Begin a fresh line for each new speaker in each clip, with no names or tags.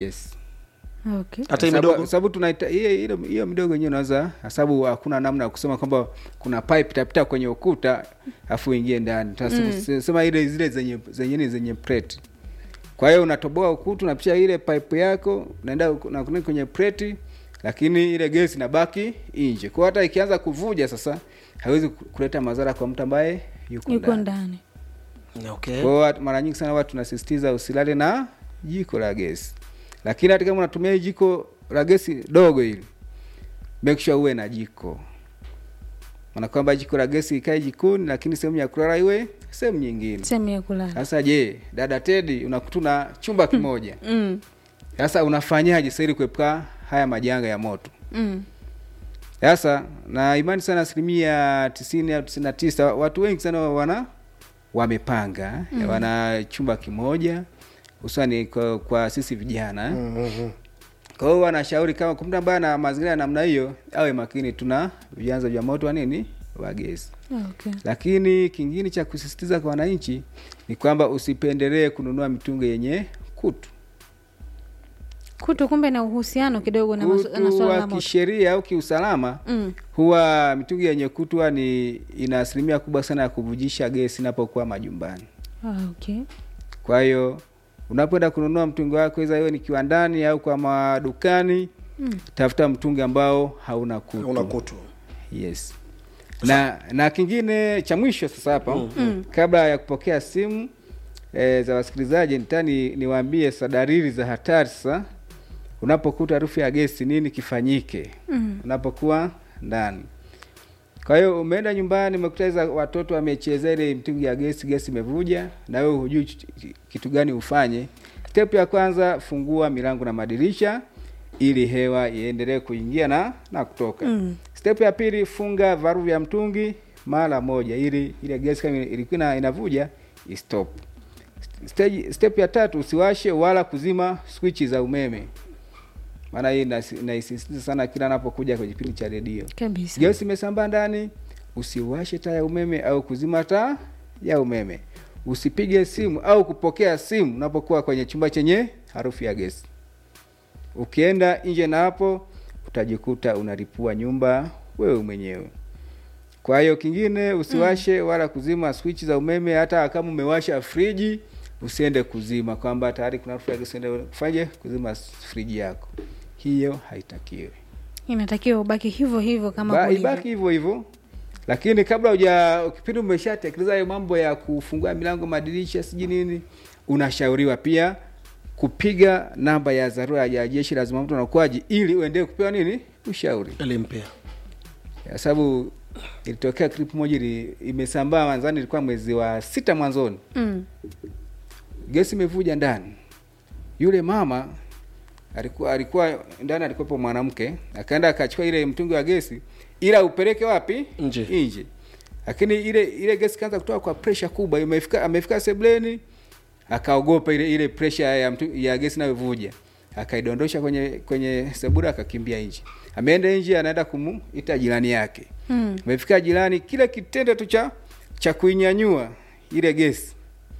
yes
okay.
hata hii
Sababu-
midogo
sababu tunaita hiyo hiyo- hiyo midogo yenyewe unaweza sababu hakuna namna ya kusema kwamba kuna pipe itapita kwenye ukuta afu ingie ndani tunasema ile zile zenye zenye ni zenye plate kwa hiyo unatoboa ukuta unapitisha ile pipe yako unaenda na kwenye plate lakini ile gesi inabaki nje kwa hiyo hata ikianza kuvuja sasa haiwezi ku- kuleta madhara kwa mtu ambaye yuko
yuko
ndani
ndani
okay.
kwa hiyo watu- mara nyingi sana watu tunasisitiza usilale na jiko la gesi, lakini hata kama unatumia hii jiko la gesi dogo hili, make sure uwe na jiko, maana kwamba jiko la gesi ikae jikoni, lakini sehemu ya kulala iwe sehemu nyingine.
sehemu ya kulala
Sasa je, dada Tedi, unakuta una chumba kimoja,
mm.
sasa unafanyaje sasa ili kuepuka haya majanga ya moto?
Mm.
Sasa na imani sana asilimia tisini au tisini na tisa watu wengi sana wana wamepanga mm. wana chumba kimoja hususani kwa, kwa sisi vijana eh.
Mhm.
Kwa hiyo wanashauri kama kwa mtu ambaye ana mazingira ya namna hiyo awe makini, tuna vyanzo vya moto wa nini wa gesi.
okay.
Lakini kingine cha kusisitiza kwa wananchi ni kwamba usipendelee kununua mitungi yenye kutu.
kutu kumbe na uhusiano kidogo na, masu, na
Kutu
swala la
wa
moto
kisheria au kiusalama
mm.
huwa mitungi yenye kutu huwa ni ina asilimia kubwa sana ya kuvujisha gesi inapokuwa majumbani.
ah, okay.
Kwa hiyo unapoenda kununua mtungi wako, iza iwe ni kiwandani au kwa madukani,
mm.
tafuta mtungi ambao hauna kutu.
una kutu
Yes. Na na kingine cha mwisho sasa hapa
Mm.
kabla ya kupokea simu e, za wasikilizaji nitani niwaambie sasa dalili za hatari sasa unapokuta harufu ya gesi nini kifanyike
Mm.
unapokuwa ndani. Kwa hiyo umeenda nyumbani umekuta hizo watoto wamechezea ile mtungi ya gesi, gesi imevuja na wewe hujui ch- ch- kitu gani ufanye. Step ya kwanza, fungua milango na madirisha ili hewa iendelee kuingia na na kutoka.
Mm.
Step ya pili, funga varu vya mtungi mara moja ili ile gesi kama ilikuwa ina- inavuja istop. Stage, step ya tatu, usiwashe wala kuzima swichi za umeme, maana hii nasi- naisisitiza sana kila napokuja kwenye kipindi cha redio.
kabisa
Gesi imesambaa ndani, usiwashe taa ya umeme au kuzima taa ya umeme. Usipige simu au kupokea simu unapokuwa kwenye chumba chenye harufu ya gesi. Ukienda nje na hapo, utajikuta unalipua nyumba wewe mwenyewe. Kwa hiyo kingine, usiwashe wala kuzima switch za umeme. Hata kama umewasha friji, usiende kuzima kwamba tayari kuna harufu ya gesi, uende kufanye kuzima friji yako. Hiyo haitakiwi
inatakiwa ubaki hivyo hivyo kama
ba,
kulivyo.
ibaki hivyo hivyo lakini kabla uja kipindi umeshatekeleza hayo mambo ya kufungua milango madirisha sijui nini unashauriwa pia kupiga namba ya dharura ya jeshi la zimamoto na uokoaji ili uendelee kupewa nini ushauri
elimu pia
kwa sababu ilitokea clip moja ili imesambaa mwanzani ilikuwa mwezi wa sita mwanzoni
mm.
gesi imevuja ndani yule mama alikuwa alikuwa ndani alikuwepo mwanamke akaenda akachukua ile mtungi wa gesi ila upeleke wapi
Nje.
nje lakini ile ile gesi kaanza kutoka kwa pressure kubwa imefika amefika sebleni akaogopa ile ile pressure ya mtu, ya gesi inayovuja akaidondosha kwenye kwenye sebura akakimbia nje ameenda nje anaenda kumuita jirani yake
Mm.
amefika jirani kile kitendo tu cha cha kuinyanyua ile gesi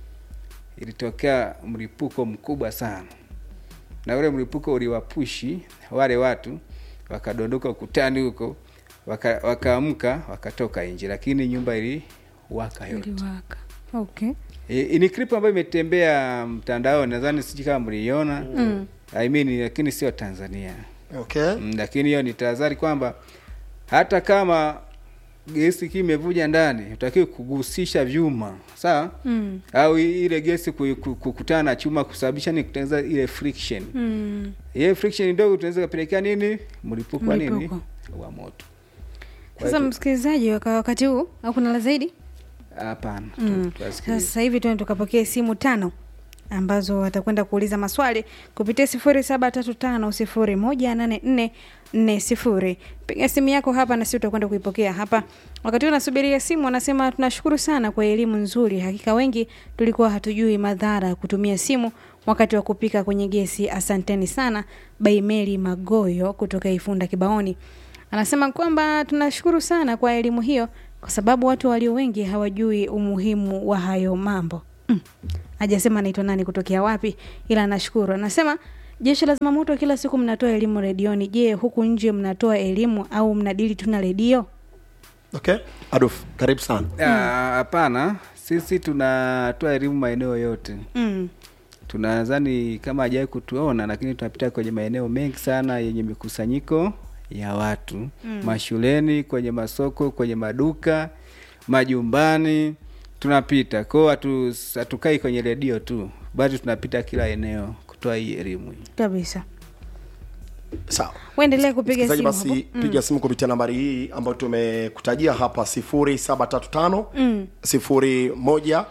ilitokea mlipuko mkubwa sana na ule mlipuko uliwapushi wale watu wakadondoka ukutani huko waka- wakaamka wakatoka nje lakini nyumba iliwaka yote
iliwaka okay
E, ni clip ambayo imetembea mtandaoni nadhani sijui kama mliiona
mm.
I mean, lakini sio tanzania
okay
mm, lakini hiyo ni tahadhari kwamba hata kama gesi ikiwa imevuja ndani utakiwe kugusisha vyuma sawa
Mm.
au i- ile gesi ku- ku- kukutana na chuma kusababisha ni kutengeneza ile friction
Mm.
ile friction ndogo tunaweza kupelekea nini mlipuko wa nini
Mlipuko.
wa moto Kwa
sasa
hiyo tu-
msikilizaji waka wakati huu au kuna la zaidi
hapana tu-
Mm.
tuwasikilize.
sasa hivi tuende tukapokee simu tano ambazo watakwenda kuuliza maswali kupitia sifuri saba tatu tano sifuri moja nane nne nne sifuri piga simu yako hapa na sisi utakwenda kuipokea hapa wakati huu nasubiria simu anasema tunashukuru sana kwa elimu nzuri hakika wengi tulikuwa hatujui madhara ya kutumia simu wakati wa kupika kwenye gesi asanteni sana baimeli magoyo kutoka ifunda kibaoni anasema kwamba tunashukuru sana kwa elimu hiyo kwa sababu watu walio wengi hawajui umuhimu wa hayo mambo mm. hajasema anaitwa nani kutokea wapi ila anashukuru anasema jeshi la zimamoto kila siku mnatoa elimu redioni je huku nje mnatoa elimu au mnadili tu na redio
okay adolf karibu sana
Ah, hapana sisi tunatoa elimu maeneo yote
mm.
tunadhani kama hajawai kutuona lakini tunapita kwenye maeneo mengi sana yenye mikusanyiko ya watu mm. mashuleni kwenye masoko kwenye maduka majumbani tunapita kwao hatu- hatukai kwenye redio tu bali tunapita kila eneo kutoa hii elimu hii
kabisa
sawa
uendelee kupiga
msikilizaji
simu
basi
hapo.
piga simu kupitia nambari hii ambayo tumekutajia hapa 0735
Mm.
01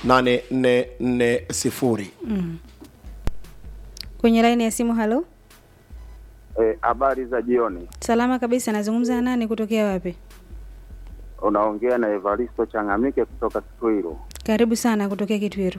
8440
kwenye laini ya simu halo
Eh, habari za jioni.
salama kabisa nazungumza na nani kutokea wapi
Unaongea na Evaristo Changamike kutoka Kitwiru.
karibu sana kutokea kitwiru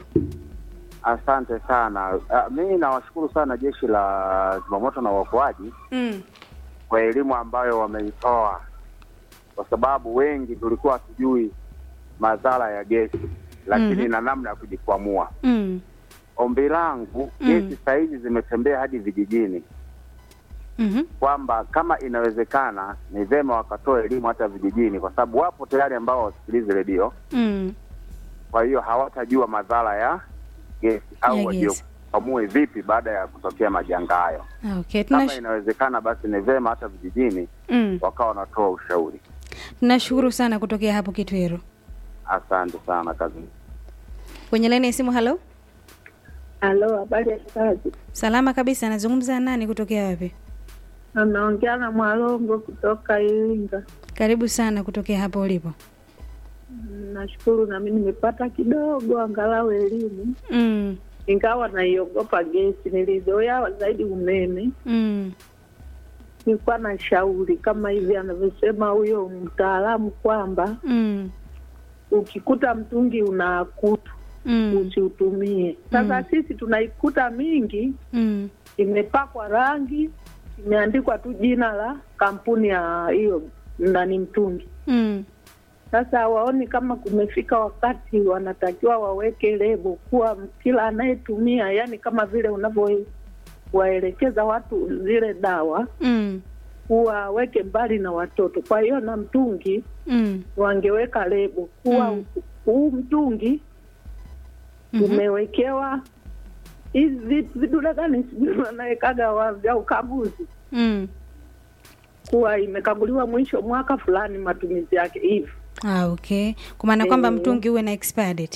Asante sana. Uh, mimi nawashukuru sana jeshi la zimamoto na uokoaji
mm.
kwa elimu ambayo wameitoa, kwa sababu wengi tulikuwa hatujui madhara ya gesi, lakini
Mhm.
na namna ya kujikwamua.
Mm.
Ombi langu
Mm.
gesi saa hizi zimetembea hadi vijijini,
Mm-hmm.
kwamba kama inawezekana ni vyema wakatoa elimu hata vijijini, kwa sababu wapo tayari ambao wasikilizi redio
Mm.
kwa hiyo hawatajua madhara ya gesi au
Ya
wajue
gesi.
wamue vipi baada ya kutokea majanga hayo.
Ah, okay
Kama
Tunash...
inawezekana, basi ni vyema hata vijijini
mm.
wakawa wanatoa ushauri.
tunashukuru sana kutokea hapo kitwiru
Asante sana kazi.
kwenye laini ya simu halo
Halo, habari ya kazi?
salama kabisa nazungumza na nani kutokea wapi
Anaongea na Mwalongo kutoka Iringa.
karibu sana kutokea hapo ulipo
Nashukuru nami nimepata kidogo angalau elimu,
mm.
ingawa naiogopa gesi. Nilizoea zaidi umeme.
Mm.
Nilikuwa na shauri kama hivi anavyosema huyo mtaalamu kwamba
Mm.
ukikuta mtungi una kutu
Mm.
usiutumie. Sasa
Mm.
sisi tunaikuta mingi
Mm.
imepakwa rangi, imeandikwa tu jina la kampuni ya hiyo nani mtungi
Mm.
Sasa hawaoni kama kumefika wakati wanatakiwa waweke lebo kuwa kila anayetumia, yani kama vile unavyowaelekeza watu zile dawa
Mm.
waweke mbali na watoto. Kwa hiyo na mtungi
Mm.
wangeweka lebo kuwa
Mm.
huu mtungi
Mhm.
umewekewa hizi vi- vidude gani sijui wanawekaga wa- vya ukaguzi
Mm.
kuwa imekaguliwa mwisho mwaka fulani matumizi yake hivi.
Ah, okay kwa maana kwamba
Eh.
mtungi uwe na expired date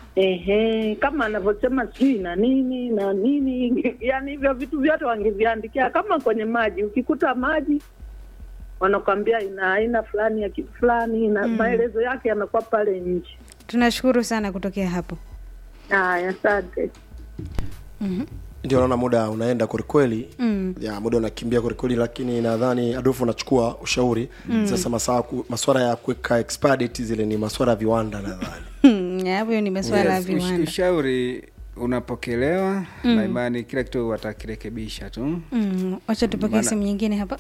Ehe, kama anavyosema sijui na nini na nini, yani hivyo vitu vyote wangeviandikia kama kwenye maji. Ukikuta maji wanakwambia ina aina fulani ya kitu fulani na
Mm.
maelezo yake yanakuwa pale nje.
tunashukuru sana kutokea hapo
Haya, asante.
Mhm.
ndio naona muda unaenda kwelikweli
Mm.
ya muda unakimbia kwelikweli lakini nadhani adolfu unachukua ushauri mm. sasa masaa ku- maswala ya kuweka expire date zile ni maswala ya viwanda nadhani
Hmm, hapo ni masuala ya
Yes, ush-
viwanda
ushauri unapokelewa
Mm.
na imani kila kitu watakirekebisha tu
Mm, wacha tupokee
Maana-
simu nyingine hapa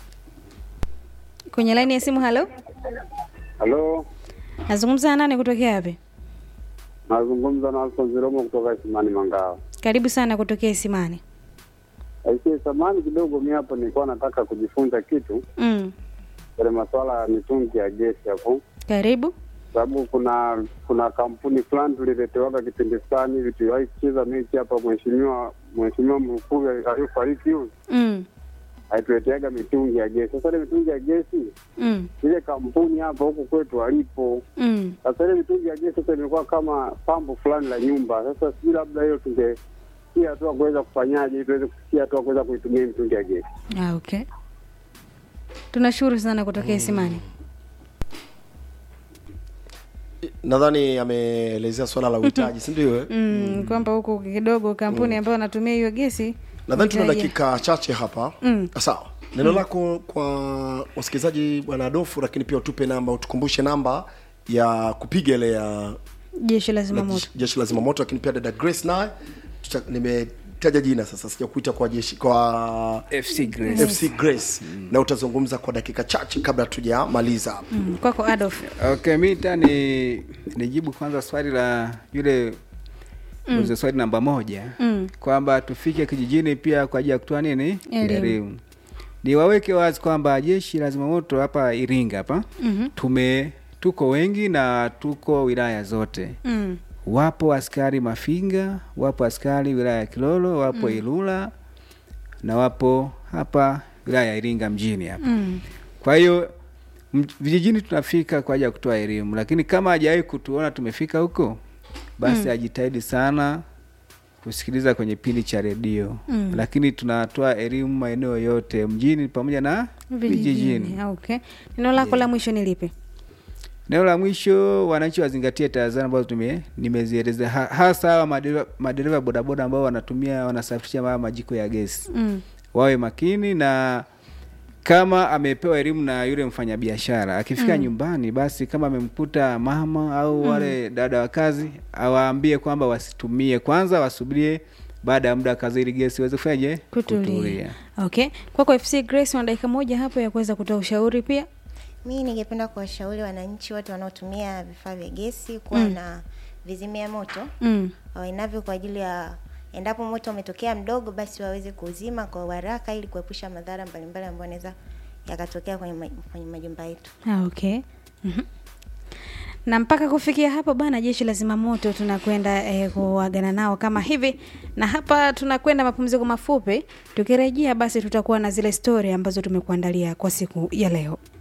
kwenye laini ya simu halo
Halo,
nazungumza na nani kutokea wapi
nazungumza na Alfonso Ziromo kutoka Isimani Mangawa.
karibu sana kutokea isimani
Aisee, samani kidogo, mi hapo nilikuwa nataka kujifunza kitu
mm.
kwenye masuala ya mitungi ya gesi hapo,
karibu
sababu kuna kuna kampuni fulani tuliletewaga kipindi fulani hivi, tuliwahi kucheza mechi hapa, mheshimiwa mheshimiwa mkuu aliyofariki huyu
mm.
alituleteaga mitungi ya gesi. Sasa ile mitungi ya gesi
Mm.
ile kampuni hapa huku kwetu walipo
Mm.
sasa ile mitungi ya gesi sasa imekuwa kama pambo fulani la nyumba. Sasa sijui labda hiyo tungefikia hatua kuweza kufanyaje ili tuweze kufikia hatua kuweza kuitumia hii mitungi ya gesi.
Ah, okay tunashukuru sana kutokea isimani
nadhani ameelezea swala la uhitaji sindio eh?
mm. kwamba huku kidogo kampuni ambayo anatumia hiyo gesi
nadhani tuna
uhitaji-
dakika chache hapa
Mm.
sawa neno lako kwa wasikilizaji bwana adofu lakini pia utupe namba utukumbushe namba ya kupiga ile ya
jeshi la
la
zimamoto
jeshi- jeshi la zimamoto lakini pia dada grace naye tuta- nimetaja jina sasa sijakuita kwa jeshi kwa
fc grace
fc grace na utazungumza kwa dakika chache kabla tujamaliza hapa
mm. kwako adolf
okay mi ta ni nijibu kwanza swali la yule mm. swali namba moja
Mm.
kwamba tufike kijijini pia kwa ajili ya kutoa nini
Elimu.
elimu niwaweke wazi kwamba jeshi la zimamoto hapa iringa hapa
Mhm.
tume tuko wengi na tuko wilaya zote
Mm.
wapo askari mafinga wapo askari wilaya ya kilolo wapo mm. ilula na wapo hapa wilaya ya iringa mjini hapa
Mm.
kwa hiyo m- vijijini tunafika kwa ajili ya kutoa elimu lakini kama hajawahi kutuona tumefika huko basi mm. ajitahidi sana kusikiliza kwenye pindi cha redio
Mm.
lakini tunatoa elimu maeneo yote mjini pamoja na vijijini
vijijini okay neno lako la mwisho ni lipi
neno la mwisho wananchi wazingatie tahadhari ambazo tume nimezieleza ha, hasa hawa madereva- madereva bodaboda ambao wanatumia wanasafirisha haya majiko ya gesi
mm.
wawe makini na kama amepewa elimu na yule mfanyabiashara akifika mm. nyumbani basi kama amemkuta mama au mm. wale dada wa kazi awaambie kwamba wasitumie kwanza wasubirie baada ya muda wa kazi ili gesi iweze kufanyaje
kutulia okay kwako fc grace una dakika moja hapo ya kuweza kutoa ushauri pia
mi ningependa kuwashauri wananchi wote wanaotumia vifaa vya gesi kuwa
Mm.
na vizimia moto
mm.
wainavyo kwa ajili ya endapo moto umetokea mdogo basi waweze kuuzima kwa uharaka ili kuepusha madhara mbalimbali ambayo yanaweza yakatokea kwenye, ma, kwenye majumba yetu
Ah, okay Mhm. na mpaka kufikia hapo bana jeshi la zimamoto tunakwenda eh, kuagana nao kama hivi na hapa tunakwenda mapumziko mafupi tukirejea basi tutakuwa na zile stori ambazo tumekuandalia kwa siku ya leo